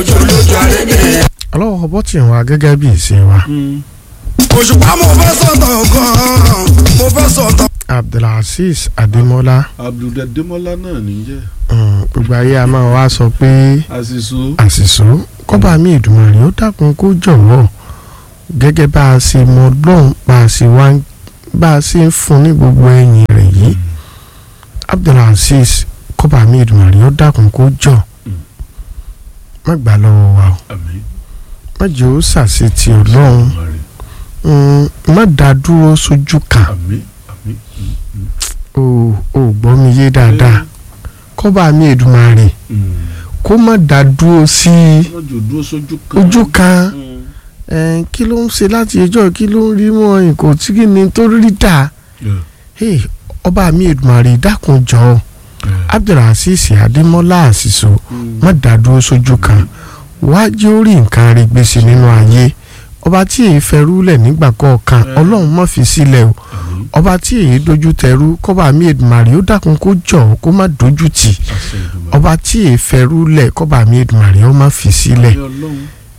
olójú arédè. ọlọ́wọ́ bọ́ tì wá gẹ́gẹ́ bí ìṣe wa òṣùpá mo fẹ́ sọ̀tàn gan-an mo fẹ́ sọ̀tàn. abdulaziz adémọ́lá abduldademola náà níjẹ́ mm, gbogbo ayé a máa wá sọ pé àṣìṣó àṣìṣó kọ́ba mi ìdùnnú rẹ̀ ó dákun kó jọ̀wọ́ gẹ́gẹ́ bá a ṣe mọ lọ́hùn bá a ṣe wá ń- bá a ṣe ń fún ní gbogbo ẹ̀yìn rẹ̀ yìí abdulaziz kọ́ba mi ìdùnnú rẹ̀ ó dákun kó jọ̀ má gbà lọ́wọ́ wa o àmín má jẹ́ ó ṣàṣetì ọlọ́run Mari. Mm, má dá dúró sójú kan àmín àmín mm, mm. o ò gbọ́ mi yé dáadáa kọ́ba mi ìdùnnú Mm. kó má dá dúró sí wọ́n jò dúró sójú kan ojú kan. Mm. Ẹn, kí ló ń ṣe láti ẹjọ́ kí ló ń rí mọ́ nǹkan tí kì ní tó rí dà Yeah, Hey, ọba mi Èdùmàrè dákun jọ yeah. Abdulrasis Adémọ́lá Àṣìṣò Mm. má dádúró sójú kan wá jẹ́ ó rí nǹkan rí gbèsè nínú ayé ọba tí èyí fẹ́rú lẹ̀ nígbà kọ̀ọ̀kan Eh. Ọlọ́run má fi sílẹ̀ o àmín ọba tí èyí dojú tẹrú kọ́ba mi Èdùmàrè ó dákun kó jọ kó má dojú tì àṣẹ Èdùmàrè. ọba tí èyí fẹ́rú lẹ̀ kọ́ba mi Èdùmàrè ó má fi sílẹ̀. Ní Ọlọ́run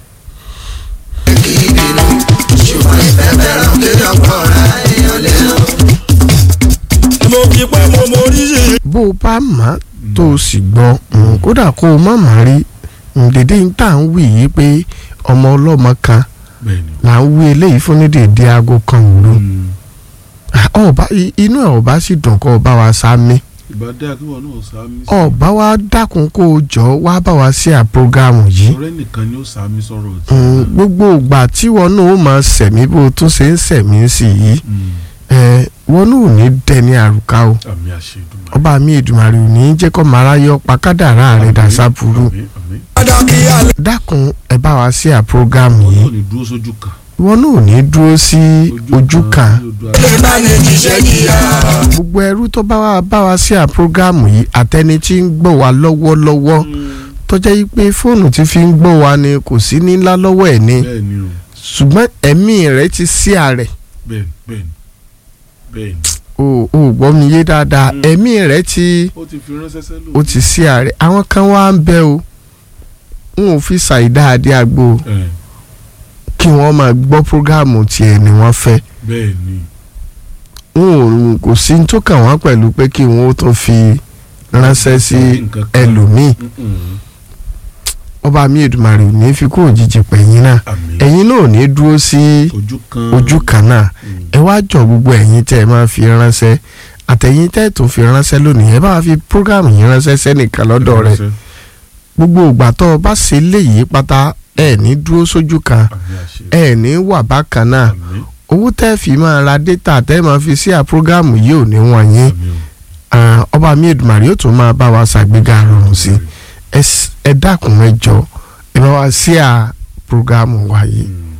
ṣùgbọ́n ìfẹ́ fẹ́ràn kéèyàn pọ̀ ra èèyàn lẹ́nu. mo fi pé mo mórí sí i. bó o bá mọ̀ tó o sì gbọ́ mm, kódà kó o má má rí mm, dèdè ń tà ń wí yìí pé ọmọ ọlọ́mọ kan bẹ́ẹ̀ ni là ń wí eléyìí fún ní dèdè aago kan òru Mm. Ah, ọba i- inú ẹ̀ ọba sì dùn kó o bá wa sá mi ìbádé akíwọ̀ náà sàmì ọba wa dákun kó o jọ wá bá wa sí àpọ́gàmù yìí ọ̀rẹ́ nìkan ni ó sàmì sọ̀rọ̀ tí. Mm, gbogbo ìgbà tí wọn náà ó máa sẹ̀mí bó o tún ṣe ń sẹ̀mí sí yìí Mm. ẹ wọn náà ò ní dẹni àrùká o àmì àṣẹ Èdùmàrè. ọba mi Èdùmàrè ò ní jẹ́ kó mara yọ pa kádàrá rẹ̀ dà sábúrú àmín àmín pàtàkì alẹ́. dákun ẹ bá wa sí àpọ́gàmù wọn yìí náà ní dúró sójú kan. wọn náà ò ní dúró sí ojú kan ní ojú ara. lè bá ní jíṣẹ́ jìyà. gbogbo ẹrú tó bá wa bá wa sí àpọ́gàmù yìí àtẹni tí ń gbọ́ wa lọ́wọ́lọ́wọ́ Mm. tó jẹ́ yí pé fóònù tí fi ń gbọ́ wa ni kò sí nílá lọ́wọ́ ẹ̀ ni bẹ́ẹ̀ ni o ṣùgbọ́n ẹ̀mí rẹ̀ ti sí àrẹ̀ bẹ́ẹ̀ bẹ́ẹ̀ ni bẹ́ẹ̀ ni o ò gbọ́ mi yé dáadáa Mm. ẹ̀mí rẹ̀ ti ó ti fi ránṣẹ́ sẹ́lò. ó ti sí àrẹ̀ àwọn kan wá ń bẹ o n ò fi ṣàìdá adé àgbo ẹ kí wọ́n máa gbọ́ prógáàmù tiẹ̀ ni wọ́n fẹ́ bẹ́ẹ̀ ni n ò kò sí ní tó kàn wọ́n pẹ̀lú pé kí wọ́n ó tún fi ránṣẹ́ sí Nǹkan kan. ẹlòmíì Mm-mm. ọba mi Èdùmàrè ò ní fi kó òjijì pẹ̀yìn náà àmín ẹ̀yin náà ò ní dúró sí ojú kan ojú kan náà Mm. ẹ wá jọ gbogbo ẹ̀yin tẹ́ ẹ máa fi ránṣẹ́ àtẹ̀yin tẹ́ ẹ tó fi ránṣẹ́ lónìí ẹ bá wa fi prógáàmù yìí ránṣẹ́ sẹ́nìkan lọ́dọ̀ rẹ̀ Ránṣẹ́. gbogbo ìgbà tó o bá ṣe léyìí pátá ẹ ní dúró sójú kan àmì àṣẹ ẹ ní wà bákan náà àmín owó tẹ́ ẹ fi máa ra dátà tẹ́ ẹ máa fi sí àprógáàmù yìí ò ní wọ̀nyí àmín o. Ah, ọba mi Èdùmàrè yóò tún máa bá wa ṣàgbéga rọrùn sí ẹ s- ẹ dákun ẹ jọ ẹ bá wa sí à prógáàmù wa yìí Mm.